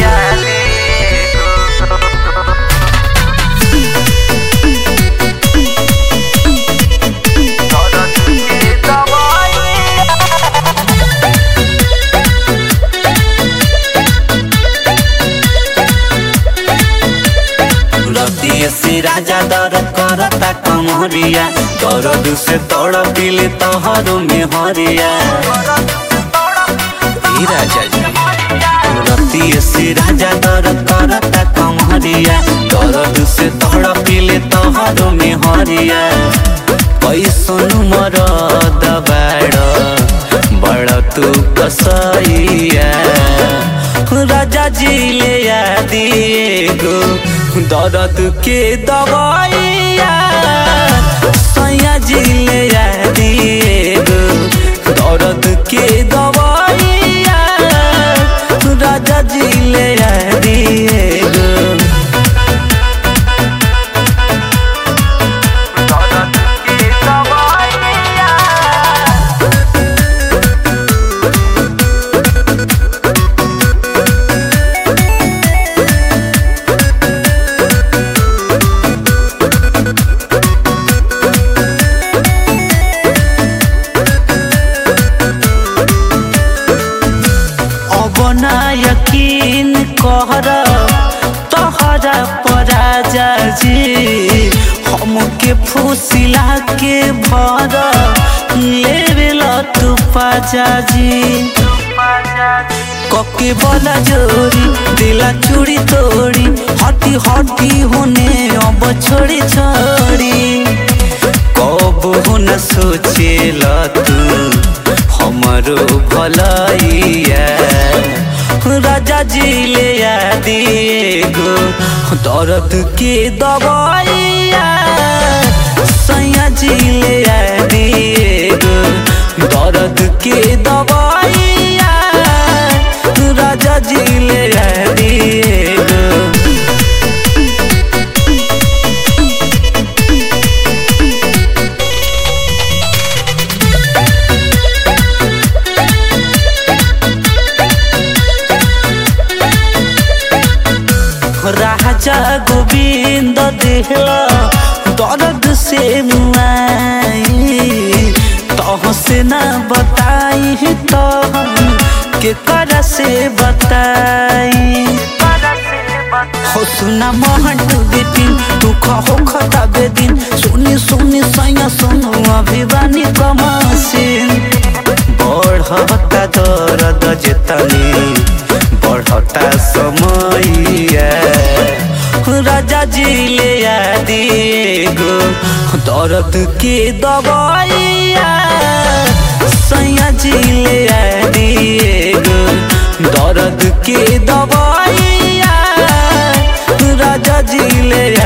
रतिये से राजा दर करता कमरिया दर्द से तोड़ पिले तोहरो में हरिया ई राजा जी रतिये से राजा दर करता कमरिया दर्द से तोड़ पिले तोहरो में हरिया पैसन मर दबाड़ बड़ तू कसैया राजा जी ले दिए गो दर्द के दवाइया सैया जी ले दिए गो दर्द के दवाइया राजा जी ले दिए गो अब ना यकीन कहर तोहरा पराजा जी हमके फूसिला के भर लेवेल तू पाजा जी कके बोला जोरी दिला चूड़ी तोड़ी हटी हटी होने अब छोड़ी छोड़ी कब हो न सोचेला तू हमरो भलाइया राजा जी ले दिए गो दर्द के दवाइया सैया जी ले दिए गो दर्द के दवाइया राजा जी ले दिए गो राजा गोविंद देहला दर्द से मुआई तह से ना बताई तो हम के कर से बताई हो सुना मोहन टू बिपिन तू खहो खता बेदिन सुनी सुनी सैया सुनु अभिवानी कमासिन बढ़ता दर्द जेतनी बढ़ता समैया राजा जी ले दिए गो दर्द के दवाइया सैया जी ले दिए गो दर्द के दवाइया राजा जी ले